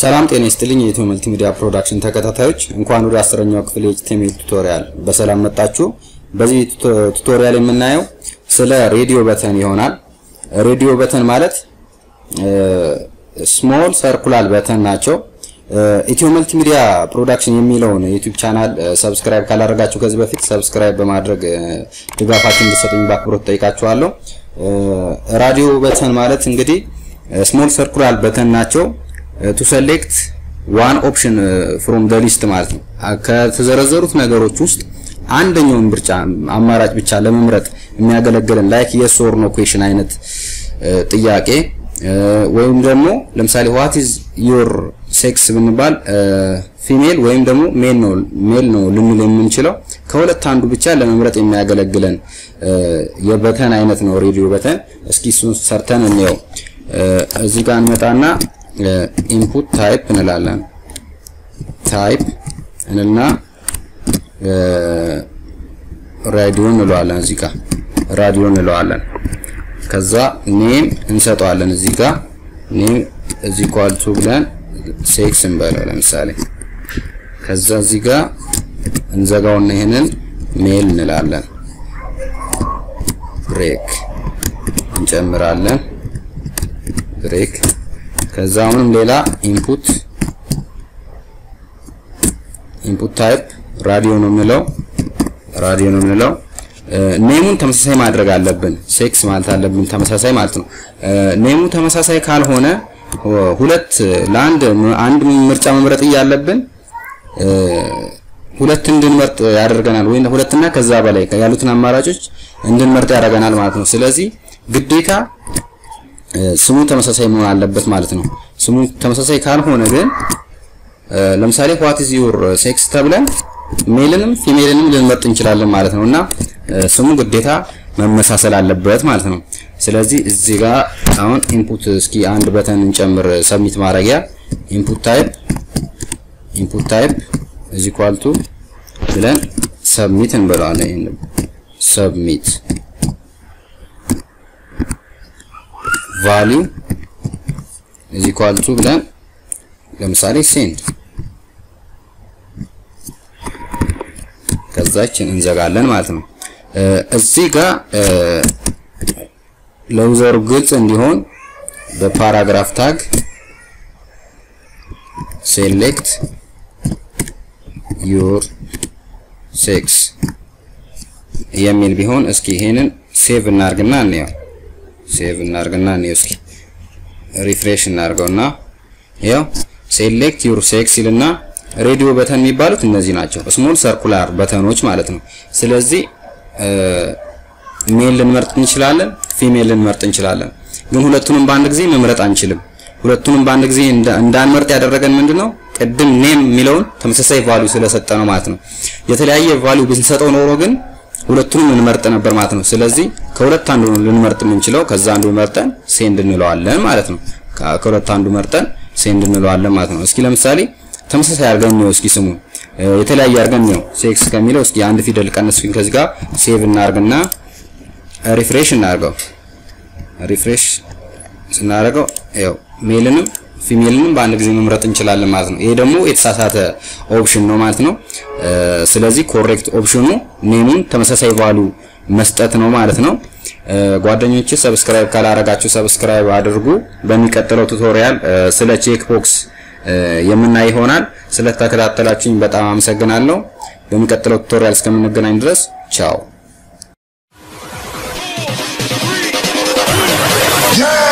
ሰላም ጤና ይስጥልኝ የኢትዮ መልቲ ሚዲያ ፕሮዳክሽን ተከታታዮች እንኳን ወደ አስረኛው ክፍል የኤችቲኤምኤል ቱቶሪያል በሰላም መጣችሁ። በዚህ ቱቶሪያል የምናየው ስለ ሬዲዮ በተን ይሆናል። ሬዲዮ በተን ማለት ስሞል ሰርኩላር በተን ናቸው። ኢትዮ መልቲ ሚዲያ ፕሮዳክሽን የሚለውን ዩቲዩብ ቻናል ሰብስክራይብ ካላደረጋችሁ ከዚህ በፊት ሰብስክራይብ በማድረግ ድጋፋችሁን እንድትሰጡኝ በአክብሮት ጠይቃችኋለሁ። ራዲዮ በተን ማለት እንግዲህ ስሞል ሰርኩላር በተን ናቸው። ቱ ሴሌክት ዋን ኦፕሽን ፍሮም ደ ሊስት ማለት ነው። ከተዘረዘሩት ነገሮች ውስጥ አንደኛውን ምርጫ አማራጭ ብቻ ለመምረጥ የሚያገለግለን ላይክ የስ ኦር ኖ ኩዌሽን አይነት ጥያቄ ወይም ደግሞ ለምሳሌ ዋት ኢዝ ዮር ሴክስ ብንባል ፊሜል ወይም ደግሞ ሜል ነው ሜል ነው ልንል የምንችለው ከሁለት አንዱ ብቻ ለመምረጥ የሚያገለግለን የበተን አይነት ነው ሬዲዮ በተን። እስኪ እሱን ሰርተን እንየው። እዚህ ጋር እንመጣና ኢንፑት ታይፕ እንላለን። ታይፕ እንልና ራዲዮ እንለዋለን። እዚህ ጋር ራዲዮ እንለዋለን። ከዛ ኔም እንሰጠዋለን። እዚህ ጋር ኔም እዚህ ኳልቱ ብለን ሴክስ እንበለው ለምሳሌ። ከዛ እዚህ ጋር እንዘጋውና ይሄንን ሜል እንላለን። ብሬክ እንጨምራለን። ብሬክ ከዛ አሁንም ሌላ ኢንፑት ኢንፑት ታይፕ ራዲዮ ነው የምንለው ራዲዮ ነው የምንለው። ኔሙን ተመሳሳይ ማድረግ አለብን። ሴክስ ማለት አለብን ተመሳሳይ ማለት ነው። ኔሙ ተመሳሳይ ካልሆነ ሁለት ለአንድ አንድ ምርጫ መምረጥ እያለብን ሁለት እንድንመርጥ ያደርገናል፣ ወይም ሁለትና ከዛ በላይ ያሉትን አማራጮች እንድንመርጥ ያደርገናል ማለት ነው። ስለዚህ ግዴታ ስሙ ተመሳሳይ መሆን አለበት ማለት ነው። ስሙ ተመሳሳይ ካልሆነ ግን ለምሳሌ ዋት ኢዝ ዩር ሴክስ ተብለን ሜልንም ፊሜልንም ልንመርጥ እንችላለን ማለት ነው እና ስሙ ግዴታ መመሳሰል አለበት ማለት ነው። ስለዚህ እዚህ ጋር አሁን ኢንፑት እስኪ አንድ በተን እንጨምር። ሰብሚት ማድረጊያ ኢንፑት ታይፕ ኢንፑት ታይፕ እዚ ኳልቱ ብለን ሰብሚት እንበለዋለን። ይሄን ሰብሚት ቫሊዩ እዚ ኳልቱ ብለን ለምሳሌ ሴንድ ከዛችን እንዘጋለን ማለት ነው። እዚህ ጋር ለዩዘሩ ግልጽ እንዲሆን በፓራግራፍ ታግ ሴሌክት ዩር ሴክስ የሚል ቢሆን እስኪ ይሄንን ሴቭ እናርግና እንየው። ሴቭ እናርግና እንየው። እስኪ ሪፍሬሽ እናርገውና ያው ሴሌክት ዩር ሴክስ ይልና ሬዲዮ በተን የሚባሉት እነዚህ ናቸው። ስሞል ሰርኩላር በተኖች ማለት ነው። ስለዚህ ሜል ልንመርጥ እንችላለን፣ ፊሜል ልንመርጥ እንችላለን። ግን ሁለቱንም በአንድ ጊዜ መምረጥ አንችልም። ሁለቱንም በአንድ ጊዜ እንዳንመርጥ ያደረገን ምንድነው? ቅድም ኔም የሚለውን ተመሳሳይ ቫልዩ ስለሰጠ ነው ማለት ነው። የተለያየ ቫልዩ ብንሰጠው ኖሮ ግን ሁለቱንም እንመርጥ ነበር ማለት ነው። ስለዚህ ከሁለት አንዱ ልንመርጥ የምንችለው ከዛ አንዱ መርጠን ሴንድ እንለዋለን ማለት ነው። ከሁለት አንዱ መርጠን ሴንድ እንለዋለን ማለት ነው። እስኪ ለምሳሌ ተመሳሳይ አድርገን ነው እስኪ ስሙ የተለያየ አድርገን ነው ሴክስ ከሚለው እስኪ አንድ ፊደል ቀንስን ከዚህ ጋር ሴቭ እናርግና ሪፍሬሽ እናርገው። ሪፍሬሽ ስናደርገው ያው ሜልንም ፊሜልንም በአንድ ጊዜ መምረጥ እንችላለን ማለት ነው። ይሄ ደግሞ የተሳሳተ ኦፕሽን ነው ማለት ነው። ስለዚህ ኮሬክት ኦፕሽኑ ኔሙን ተመሳሳይ ቫሉ መስጠት ነው ማለት ነው። ጓደኞቼ ሰብስክራይብ ካላረጋችሁ ሰብስክራይብ አድርጉ። በሚቀጥለው ቱቶሪያል ስለ ቼክ ቦክስ የምናይ ይሆናል። ስለተከታተላችሁኝ በጣም አመሰግናለሁ። በሚቀጥለው ቱቶሪያል እስከምንገናኝ ድረስ ቻው።